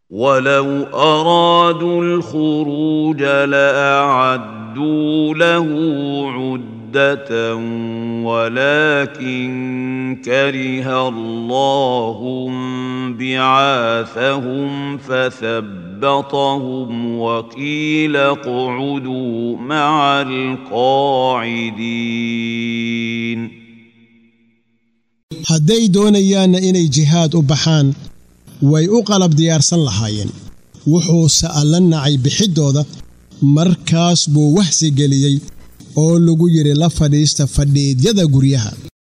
ولو أرادوا الخروج لأعدوا له عدة ولكن كره الله بعاثهم فثبطهم وقيل اقعدوا مع القاعدين hadday doonayaanna inay jihaad u baxaan way u qalab diyaarsan lahaayeen wuxuuse alla nacay bixiddooda markaas buu wahsi geliyey oo lagu yidhi la fadhiista fadhiidyada guryaha